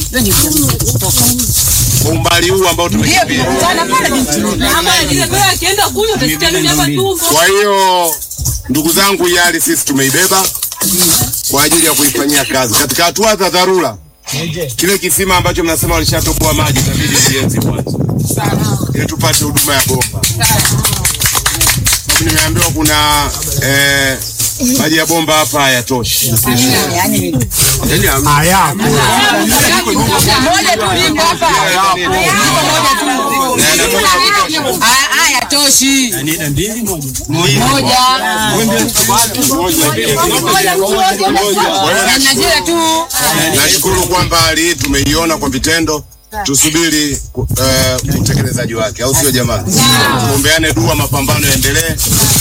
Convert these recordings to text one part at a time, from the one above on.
kwa umbali huu ambao tumekimbia. Kwa hiyo ndugu zangu, hii hali sisi tumeibeba kwa ajili ya kuifanyia kazi katika hatua za dharura. Kile kisima ambacho mnasema walishatoboa maji itabidi kienzi kwanza ili tupate huduma ya bomba. Sababu nimeambiwa kuna eh, maji ya bomba hapa hayatoshi. Yaani hamna. Na yanatoka kutosha. Haya toshi. Najua tu. Nashukuru kwamba hali hii tumeiona kwa vitendo, tusubiri uh, utekelezaji wake, au sio jamani? Tuombeane dua, mapambano yaendelee.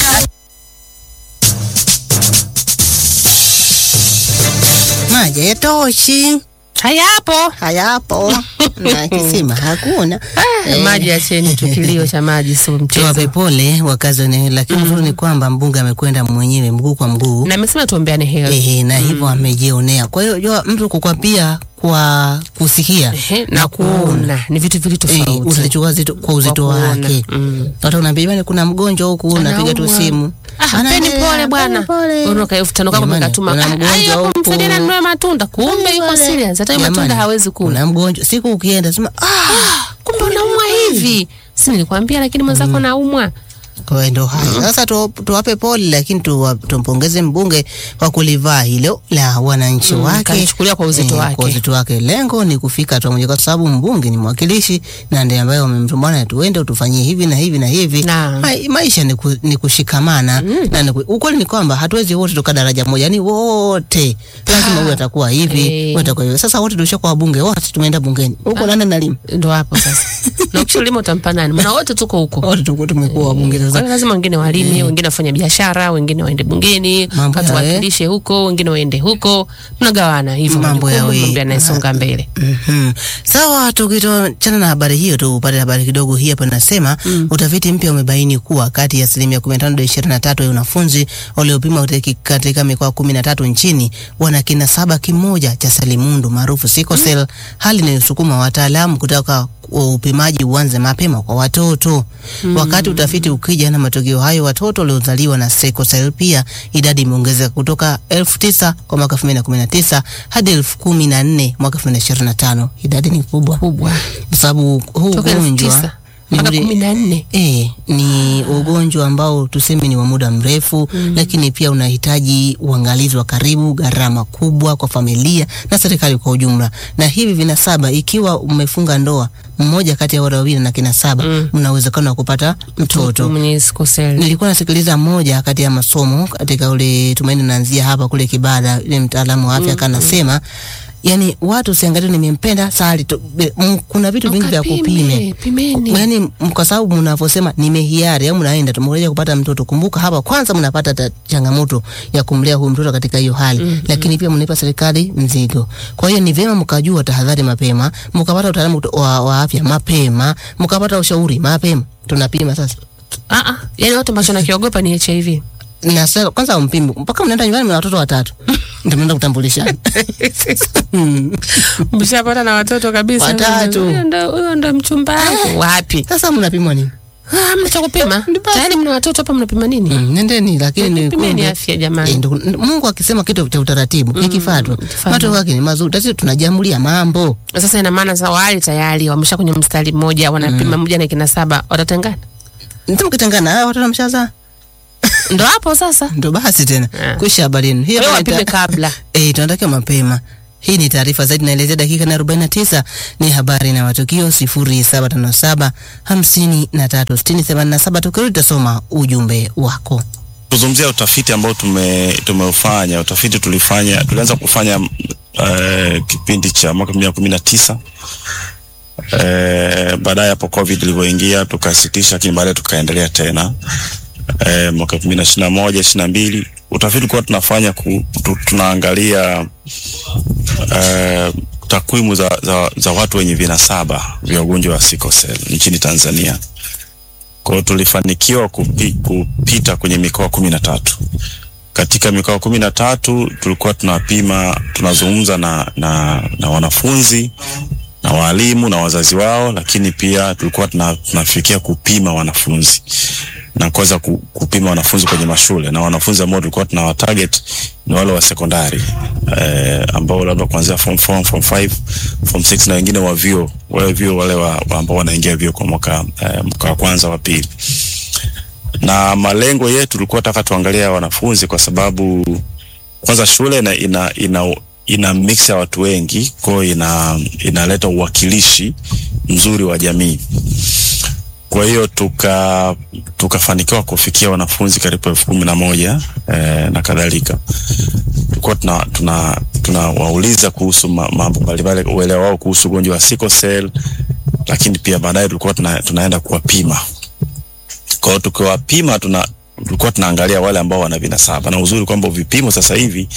Maji hayatoshi, Hayapo. hayapo na kisima hakuna. Ah, maji acheni tu, kilio cha maji sio Tuwape mchezo. pole wakazi wa eneo hili, lakini uzuri ni kwamba mbunge amekwenda mwenyewe mguu kwa mguu Na amesema tuombeane heri. ehe, na hivyo amejionea. Kwa hiyo jua mtu kukwapia kwa kusikia Ehe, na kuona ni vitu vili Eh, tofauti. utalichukua zito kwa uzito Kwa kuona. wake. Mm. Hata unaambia bwana, kuna mgonjwa huku, unapiga tu Anaumwa. simu. Ah, Anaendelea, peni pole bwana. pole. Unaona elfu tano kama Jamani, mkatuma. kuna Ah, mgonjwa ai, hapo huku. msaidie anunue matunda. Kumbe yuko Pole. serious. Hata hiyo Jamani, matunda hawezi kula. Kuna mgonjwa siku ukienda sema ah, Kumbe unaumwa hivi. Si nilikwambia lakini mwenzako anaumwa. kwa hiyo ndo hayo sasa. Tu, tuwape pole, lakini tuwa- tumpongeze mbunge kwa kulivaa hilo la wananchi Mm, wake, kalichukulia kwa uzito wake. kwa uzito wake. Lengo ni kufika hatua moja, kwa sababu mbunge ni mwakilishi na ndiye ambaye wamemtumbana, tuende utufanyie hivi na hivi na hivi. Naam. Ma, maisha ni, ku, ni kushikamana na ni ku, ukweli ni kwamba hatuwezi wote toka daraja moja, yani wote lazima huyu atakuwa hivi, Eh. huyu atakuwa hivi. Sasa wote tulishakuwa wabunge, wote tumeenda bungeni huko, nani nalima Ndo hapo sasa. Na ukishalima utampa nani? Maana wote tuko huko. wote tuko tumekuwa wabunge Kwa sasa. hiyo lazima wengine walime, wengine wafanye biashara, wengine waende bungeni, Mambo watu ya- wakilishe huko, wengine waende huko. Tunagawana hivyo Mambo majukumu, yawe- mambo yanayosonga mbele. Mhm. Sawa, tukitoachana na habari hiyo tupate habari kidogo hii hapa inasema utafiti mpya umebaini kuwa kati ya asilimia 15 hadi 23 ya wanafunzi waliopimwa katika- katika mikoa 13 nchini wana kinasaba kimoja cha selimundu maarufu sickle cell, hali inayosukuma wataalamu kutaka wa upimaji uanze mapema kwa watoto. Wakati utafiti ukija na matokeo hayo, watoto waliozaliwa na sickle cell pia idadi imeongezeka kutoka elfu tisa kwa mwaka 2019 hadi elfu kumi na nne mwaka 2025. Idadi ni kubwa Kubwa. kwa sababu huu Toka elfu ugonjwa tisa mpaka ni ule- kumi na nne. E, ni ugonjwa ambao tuseme ni wa muda mrefu lakini pia unahitaji uangalizi wa karibu, gharama kubwa kwa familia na serikali kwa ujumla. Na hivi vinasaba, ikiwa umefunga ndoa, mmoja kati ya wale wawili na kinasaba, mna uwezekano wa kupata mtoto. Mwenye sickle cell. Nilikuwa nasikiliza moja kati ya masomo katika ule Tumaini naanzia hapa kule Kibada, yule mtaalamu wa afya akanasema yani watu usiangalie nimempenda sali tu, be- m- kuna vitu vingi vya Ukapime, kupime pimeni. yani m- kwa sababu mnavyosema nimehiari au mnaenda tumekuja kupata mtoto, kumbuka hapa kwanza mnapata ta- changamoto ya kumlea huyu mtoto katika hiyo hali lakini pia mnaipa serikali mzigo. Kwa hiyo ni vyema mkajua tahadhari mapema, mkapata utaalamu kuto- wa, wa afya mapema, mkapata ushauri mapema. Tunapima sasa Ah ah, yani watu ambacho nakiogopa ni HIV. na sasa kwanza mpimi mpaka mnaenda nyumbani mna watoto watatu ndio mnaenda kutambulishana. Mshapata na watoto kabisa. Watatu. Huyo ndo huyo ndo mchumba wangu. Wapi? Sasa mnapimwa nini? Ah, mna cha kupima. Tayari mna watoto hapa mnapima nini? Mm, nendeni lakini ni Pimeni kumbe- afya jamani. Eh, ndo- Mungu akisema kitu cha utaratibu ikifuatwa ikifuatwa. matokeo yake ni mazuri. Tatizo tunajamulia mambo Sasa ina maana sasa wale tayari wamesha kwenye mstari mmoja wanapima mmoja na kina saba watatengana. ndio mkitangana hao watoto mshaza Ndo hapo sasa. ndo basi tena Ah. kuisha habari yenu. Hiyo Wewe habari wapime ita- kabla. Eh, tunatakiwa mapema. Hii ni taarifa zaidi naelezea dakika na 49 ni habari na matukio 0757 53 60 87 tukirudi tutasoma ujumbe wako. Tuzungumzia utafiti ambao tume tumeufanya. Utafiti tulifanya tulianza kufanya uh, kipindi cha mwaka elfu mbili na kumi na tisa uh, baadaye hapo covid ilivyoingia tukasitisha, lakini baadaye tukaendelea tena uh, mwaka elfu mbili na ishirini na moja ishirini na mbili utafiti ulikuwa tunafanya ku, tu, tunaangalia uh, takwimu za, za, za watu wenye vinasaba vya ugonjwa wa sickle cell nchini Tanzania. Kwa hiyo tulifanikiwa kupi, kupita kwenye mikoa kumi na tatu katika mikoa kumi na tatu tulikuwa tunapima tunazungumza na, na, na wanafunzi na walimu na wazazi wao, lakini pia tulikuwa tuna, tunafikia kupima wanafunzi na kuweza ku, kupima wanafunzi kwenye mashule na wanafunzi ambao tulikuwa tuna target ni wale wa sekondari eh, ambao labda kuanzia form 4, form 5, form 6 na wengine wa vyuo wale vyuo wale wa, wa ambao wanaingia vyuo kwa mwaka eh, mwaka wa kwanza wa pili na malengo yetu tulikuwa taka tuangalie wanafunzi kwa sababu kwanza shule ina, ina, ina, ina mix ya watu wengi, kwa hiyo ina inaleta uwakilishi mzuri wa jamii. Kwa hiyo tuka tukafanikiwa kufikia wanafunzi karibu elfu kumi na moja eh, na kadhalika. Tulikuwa tuna tuna tunawauliza kuhusu ma- mambo mbalimbali, uelewa wao kuhusu ugonjwa wa sickle cell, lakini pia baadaye tulikuwa tuna, tunaenda kuwapima kwa hiyo tukiwapima tuna tulikuwa tunaangalia wale ambao wana vinasaba, na uzuri kwamba vipimo sasa hivi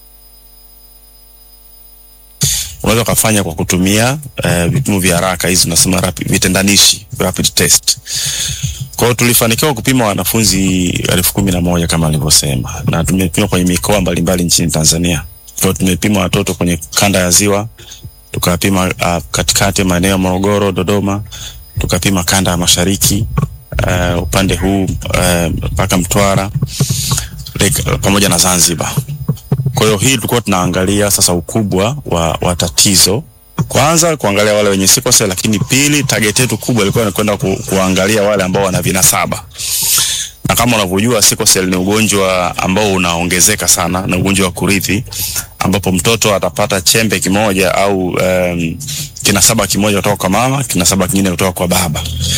unaweza ukafanya kwa kutumia uh, vipimo vya haraka hizi tunasema rapid, vitendanishi rapid test. Kwa hiyo tulifanikiwa kupima wanafunzi elfu kumi na moja kama nilivyosema, na tumepima kwenye mikoa mbalimbali nchini Tanzania. Kwa hiyo tumepima watoto kwenye kanda ya Ziwa, tukapima uh, katikati maeneo ya Morogoro, Dodoma, tukapima kanda ya Mashariki uh, upande huu mpaka uh, Mtwara like, pamoja na Zanzibar. Kwa hiyo hii tulikuwa tunaangalia sasa ukubwa wa, wa tatizo kwanza kuangalia wale wenye sickle cell, lakini pili target yetu kubwa ilikuwa ni kwenda ku, kuangalia wale ambao wana vinasaba na kama unavyojua sickle cell ni ugonjwa ambao unaongezeka sana, na ugonjwa wa kurithi ambapo mtoto atapata chembe kimoja au um, kinasaba kimoja kutoka kwa mama, kinasaba kingine kutoka kwa baba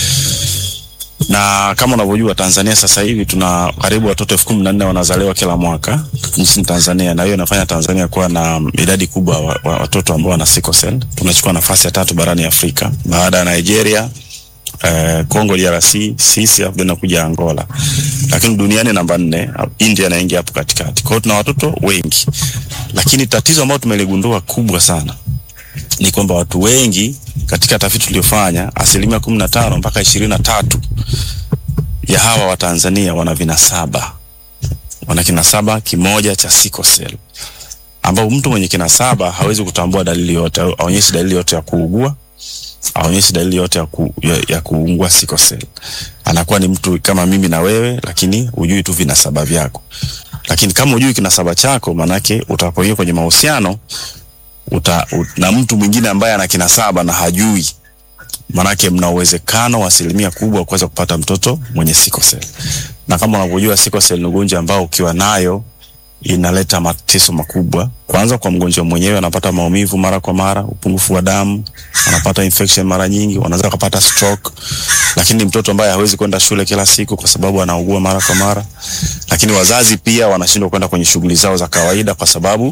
na kama unavyojua Tanzania sasa hivi tuna karibu watoto elfu kumi na nne wanazaliwa kila mwaka nchini Tanzania, na hiyo inafanya Tanzania kuwa na idadi kubwa wa, wa watoto ambao wana sickle cell. Tunachukua nafasi ya tatu barani Afrika baada ya Nigeria, eh, Congo DRC, sisi afu inakuja Angola, lakini duniani namba nne, India inaingia hapo katikati. Kwa hiyo tuna watoto wengi, lakini tatizo ambalo tumeligundua kubwa sana ni kwamba watu wengi katika tafiti tuliyofanya, asilimia kumi na tano mpaka ishirini na tatu ya hawa wa Tanzania wana vinasaba, wana kinasaba kimoja cha sickle cell, ambao mtu mwenye kinasaba hawezi kutambua dalili yote, aonyeshi dalili yote ya kuugua, aonyeshi dalili yote ya, ku, ya, ya kuungua sickle cell. Anakuwa ni mtu kama mimi na wewe, lakini hujui tu vinasaba vyako. Lakini kama hujui kinasaba chako, manake utapoingia kwenye mahusiano uta, ut, na mtu mwingine ambaye ana kinasaba na hajui, manake mna uwezekano wa asilimia kubwa wa kuweza kupata mtoto mwenye sickle cell. Na kama unavyojua sickle cell ni ugonjwa ambao ukiwa nayo inaleta mateso makubwa. Kwanza kwa mgonjwa mwenyewe, anapata maumivu mara kwa mara, upungufu wa damu, anapata infection mara nyingi, wanaweza kupata stroke. Lakini mtoto ambaye hawezi kwenda shule kila siku kwa sababu anaugua mara kwa mara, lakini wazazi pia wanashindwa kwenda kwenye shughuli zao za kawaida kwa sababu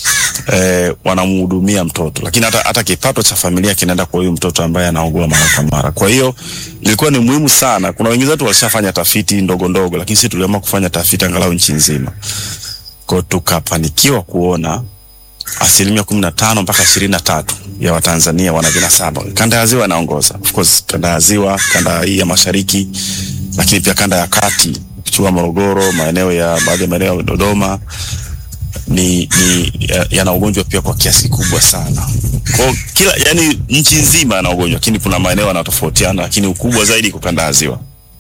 eh, wanamhudumia mtoto, lakini hata, hata kipato cha familia kinaenda kwa huyu mtoto ambaye anaugua mara kwa mara. Kwa hiyo ilikuwa ni muhimu sana. Kuna wengine wetu walishafanya tafiti ndogo ndogo, lakini sisi tuliamua kufanya tafiti angalau nchi nzima kwa tukafanikiwa kuona asilimia kumi na tano mpaka ishirini na tatu ya Watanzania wana vinasaba. Kanda ya Ziwa inaongoza, of course, kanda ya Ziwa, kanda hii ya Mashariki, lakini pia kanda ya Kati, ukichukua Morogoro, maeneo ya baadhi ya maeneo ya Dodoma ni, ni yana ugonjwa pia kwa kiasi kikubwa sana. Kwa kila yani nchi nzima yana ugonjwa, lakini kuna maeneo yanatofautiana, lakini ukubwa zaidi kwa kanda ya Ziwa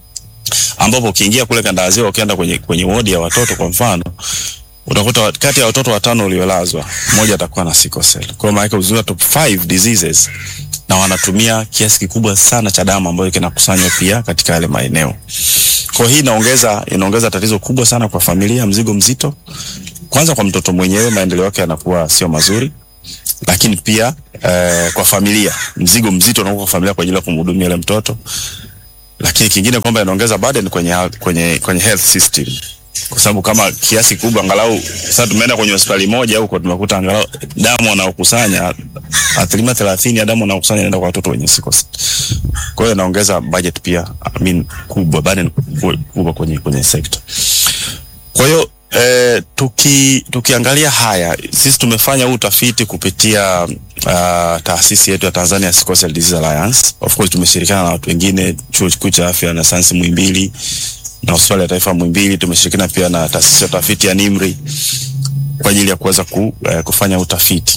ambapo ukiingia kule kanda ya Ziwa, ukienda kwenye, kwenye wodi ya watoto kwa mfano utakuta kati ya watoto watano waliolazwa mmoja atakuwa na sickle cell. Kwa maana yake uzuri top 5 diseases na wanatumia kiasi kikubwa sana cha damu ambayo kinakusanywa pia katika yale maeneo. Kwa hii inaongeza inaongeza tatizo kubwa sana kwa familia, mzigo mzito. Kwanza kwa mtoto mwenyewe, maendeleo yake yanakuwa sio mazuri, lakini pia eh, kwa familia mzigo mzito unakuwa kwa familia kwa ajili ya kumhudumia yule mtoto, lakini kingine kwamba inaongeza burden kwenye kwenye kwenye health system kwa sababu kama kiasi kubwa angalau sasa tumeenda kwenye hospitali moja huko tumekuta angalau damu wanaokusanya asilimia thelathini ya damu wanaokusanya inaenda kwa watoto wenye sickle cell. Kwa hiyo inaongeza budget pia I mean, kubwa burden kubwa kwenye kwenye sekta. Kwa hiyo eh, tuki tukiangalia haya sisi tumefanya huu utafiti kupitia uh, taasisi yetu ya Tanzania Sickle Cell Disease Alliance. Of course tumeshirikiana na watu wengine, chuo kikuu cha afya na sayansi Muhimbili na hospitali ya taifa Muhimbili. Tumeshirikiana pia na taasisi ya utafiti ya NIMRI kwa ajili ya kuweza ku, eh, kufanya utafiti.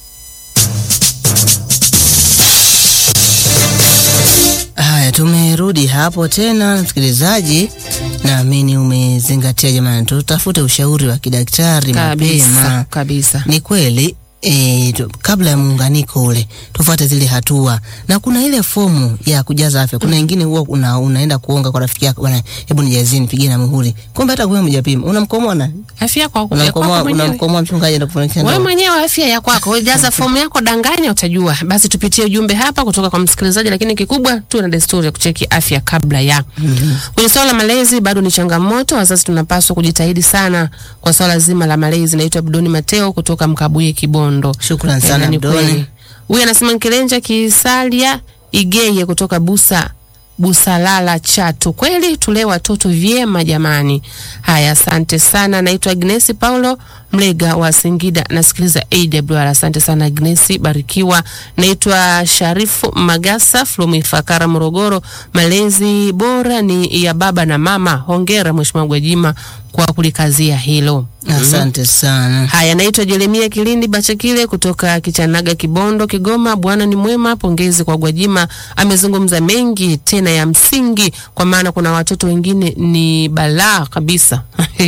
Haya, tumerudi hapo tena, msikilizaji, naamini umezingatia. Jamani, tutafute ushauri wa kidaktari kabisa mapema. kabisa. Ni kweli e, tu, kabla ya muunganiko ule tufuate zile hatua, na kuna ile fomu ya kujaza afya. Kuna wengine huwa una, unaenda kuonga kwa rafiki yako, bwana, hebu nijazie nipigie na muhuri, kumbe hata kwa mjapima, unamkomoa na Afya yako ya unamkomoa kwako mwenyewe. unamkomoa mchungaji na kufanikisha Wewe ndoa. mwenyewe afya ya kwako, wewe jaza fomu yako, danganya, utajua. Basi tupitie ujumbe hapa kutoka kwa msikilizaji, lakini kikubwa tu na desturi ya kucheki afya kabla ya. Kwenye swala la malezi bado ni changamoto, wazazi tunapaswa kujitahidi sana kwa swala zima la malezi. Naitwa Abdoni Mateo kutoka Mkabuye Kibondo. Shukran Eh, sana na ni Abdoni. kweli. Huyu anasema Nkilenja Kisalia Igeye kutoka Busa Busalala Chato. Kweli tulee watoto vyema jamani. Haya, asante sana. Naitwa Agnesi Paulo Mlega wa Singida, nasikiliza AWR. Asante sana Agnesi, barikiwa. Naitwa Sharifu Magasa from Ifakara, Morogoro. Malezi bora ni ya baba na mama. Hongera Mheshimiwa Gwajima kwa kulikazia hilo. Asante sana. Haya, naitwa Jeremia Kilindi Bachakile kutoka Kichanaga, Kibondo, Kigoma. Bwana ni mwema, pongezi kwa Gwajima. Amezungumza mengi tena ya msingi, kwa maana kuna watoto wengine ni balaa kabisa.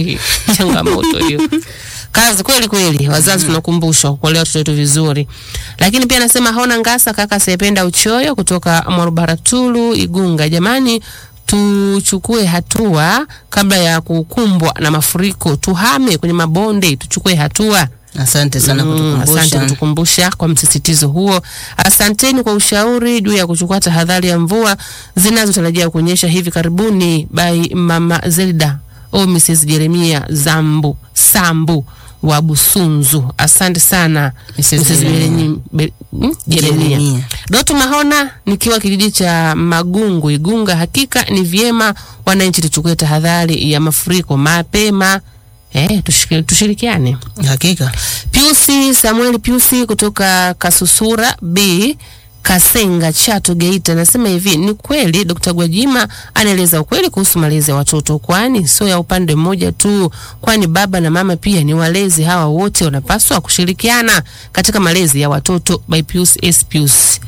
Changamoto hiyo kazi kweli kweli, wazazi tunakumbushwa kulea watoto wetu vizuri. Lakini pia anasema haona ngasa kaka sependa uchoyo kutoka Mwarubaratulu Igunga. Jamani, tuchukue hatua kabla ya kukumbwa na mafuriko, tuhame kwenye mabonde, tuchukue hatua. Asante sana Mm, asante kutukumbusha. kutukumbusha kwa msisitizo huo. Asanteni kwa ushauri juu ya kuchukua tahadhari ya mvua zinazotarajia kunyesha hivi karibuni. By Mama Zelda au Mrs Jeremia Zambu Sambu wa Busunzu. Asante sana Mrs. Mrs. Jeremia. Be- mm, Jeremia. Jeremia. Doto Mahona nikiwa kijiji cha Magungu Igunga. Hakika ni vyema wananchi tuchukue tahadhari ya mafuriko mapema. Eh, tushike- tushirikiane. Hakika. Piusi Samuel Piusi kutoka Kasusura B Kasenga Chato Geita anasema hivi, ni kweli Dr. Gwajima anaeleza ukweli kuhusu malezi ya watoto, kwani sio ya upande mmoja tu, kwani baba na mama pia ni walezi. Hawa wote wanapaswa kushirikiana katika malezi ya watoto. By Pius S Pius.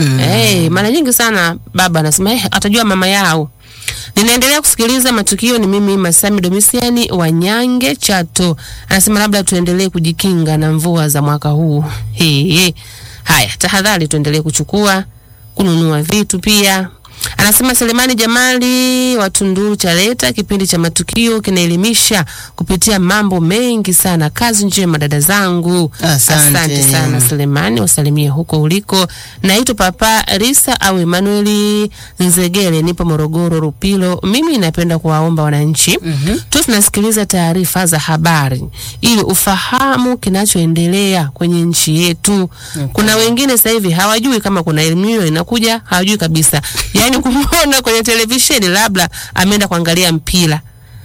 Eh, mara nyingi sana baba anasema eh, atajua mama yao. Ninaendelea kusikiliza matukio. Ni mimi Masami Domisiani wa Nyange Chato, anasema labda tuendelee kujikinga na mvua za mwaka huu. He, he. Haya, tahadhari tuendelee kuchukua, kununua vitu pia. Anasema Selemani Jamali wa Tunduru Chaleta, kipindi cha matukio kinaelimisha kupitia mambo mengi sana. Kazi njema dada zangu, Asante. sana Selemani, wasalimie huko uliko. Naitwa Papa Risa au Emanueli Nzegele, nipo Morogoro Rupilo. Mimi napenda kuwaomba wananchi mm tu tunasikiliza taarifa za habari ili ufahamu kinachoendelea kwenye nchi yetu. Kuna wengine sasa hivi hawajui kama kuna elimu hiyo inakuja, hawajui kabisa, yaani kumwona kwenye televisheni, labda ameenda kuangalia mpira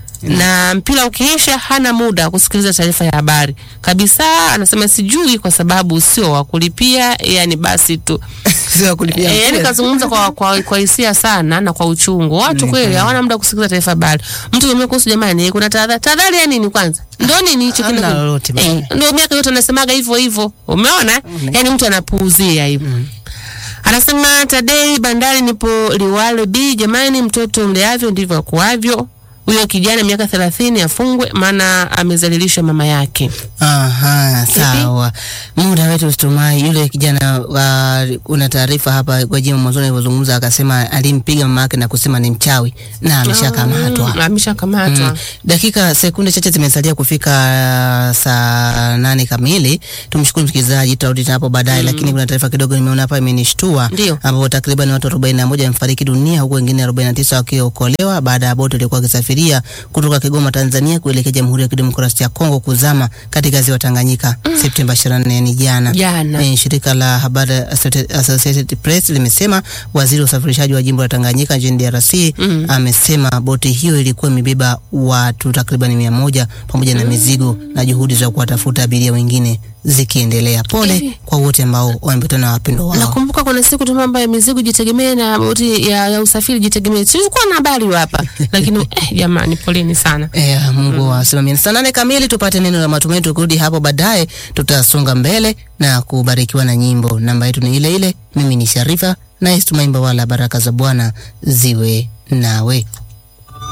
na mpira ukiisha hana muda wa kusikiliza taarifa ya habari kabisa. Anasema sijui kwa sababu sio wa kulipia, yani basi tu Sio kulipia. e, yani mpira. kazungumza kwa kwa kwa hisia sana na kwa uchungu. Watu kweli hawana muda wa kusikiliza taarifa habari. Mtu kimwambia kuhusu jamani, kuna tahadhari. Tahadhari ya nini kwanza? Ndio nini hicho Hamna kile? lolote bana. Eh, ndio miaka yote anasemaga hivyo hivyo. Umeona? Yani mtu anapuuzia hivyo. Anasema Tadei Bandari, nipo Liwale B. Jamani, mtoto mleavyo ndivyo akuavyo. Huyo kijana miaka thelathini afungwe, maana amezalilisha mama yake. Aha, sawa. Muda wetu usitumai. Yule kijana uh, una taarifa hapa Gwajima mwanzoni alivyozungumza akasema alimpiga mama yake na kusema ni mchawi na ameshakamatwa. Mm, ameshakamatwa. Mm. Dakika sekunde chache zimesalia kufika uh, saa nane kamili. Tumshukuru msikilizaji, tutarudi tena hapo baadaye, lakini kuna taarifa kidogo nimeona hapa imenishtua, Ndio. ambapo takriban watu 41 wamefariki dunia huku wengine 49 wakiokolewa baada ya boti ilikuwa ikisafiria kutoka Kigoma, Tanzania kuelekea Jamhuri ya Kidemokrasia ya Kongo kuzama katika ziwa Tanganyika Septemba 24 ni jana. Jana. Eh, shirika la habari Associated- Associated Press limesema waziri wa usafirishaji wa jimbo la Tanganyika nchini DRC Mm. amesema boti hiyo ilikuwa imebeba watu takriban mia moja pamoja na mizigo na juhudi za kuwatafuta abiria wengine zikiendelea. Pole Hivi. kwa wote ambao wamepatana na wapendwa wao. Nakumbuka kuna siku tu mambo ya mizigo jitegemee na boti ya, ya usafiri jitegemee. Tulikuwa na habari hapa. Lakini eh, jamani poleni sana. Eh, Mungu awasimamie. Saa nane kamili tupate neno la matumaini. Tukirudi hapo baadaye, tutasonga mbele na kubarikiwa na nyimbo. Namba yetu ni ile ile. Mimi ni Sharifa na Tumaimba, wala baraka za Bwana ziwe nawe.